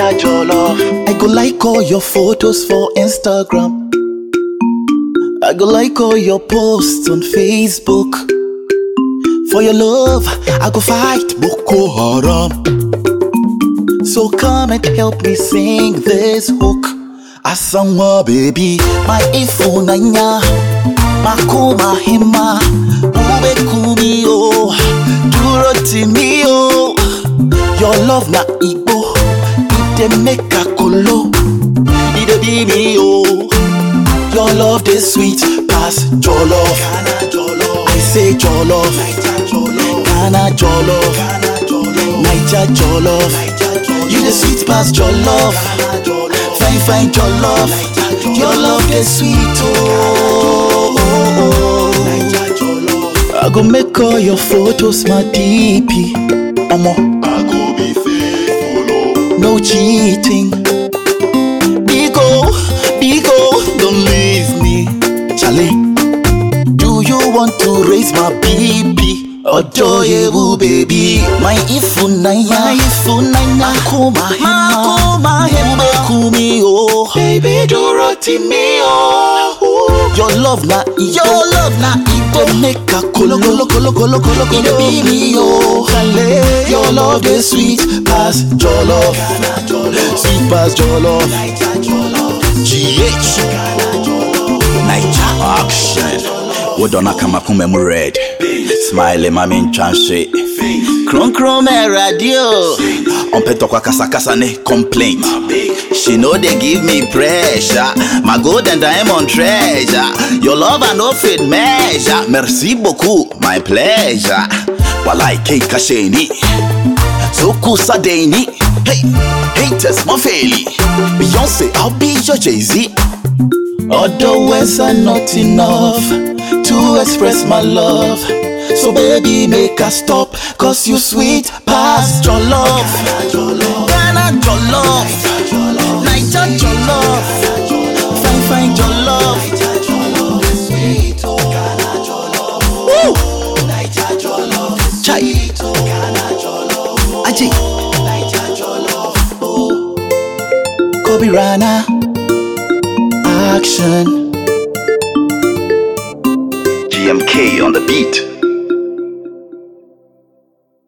Naija Jollof. I go like all your photos for Instagram. I go like all your posts on Facebook. For your love, I go fight Boko Haram. So come and help me sing this hook. Asanwa baby, my ifunanya, makuma hima, ube kumi o, duro timi o. Your love na igbo, it dey make a kolo, it dey be me o. Your love dey sweet pass jollof. I say jollof, Ghana jollof, Naija jollof. You dey sweet pass jollof, fine fine jollof. Your love dey sweet oh. I go make all your photos my DP. Omo, I go be faithful, oh. no cheating. Bigo, Bigo, don't leave me. Charlie, do you want to raise my BP? Odoyewu baby, my ifunanya, my ifunanya, makoma hema, makoma hema, kumi oh, baby do roti me oh. Your love na your love na ito make a kolo kolo kolo kolo kolo kolo be me oh. Kale, your love dey sweet pass jollof, sweet pass jollof. GH Naija action Wodona kama kume mu red Smile mami nchanse Kron kron me radio Ompe tokwa kasa kasa ne complaint She know they give me pressure My golden diamond treasure Your love I no fit measure Merci beaucoup, my pleasure Walai kei kashe ni Zoku sadeni Hey, haters mafeli Beyonce, I'll be your Jay-Z Other words are not enough to express my love. So baby, make us stop, cause you sweet past your love. Ghana your love, Naija your love, fine fine your love. Woo! Chai. Aji. Kobe Rana. Action. GMK on the beat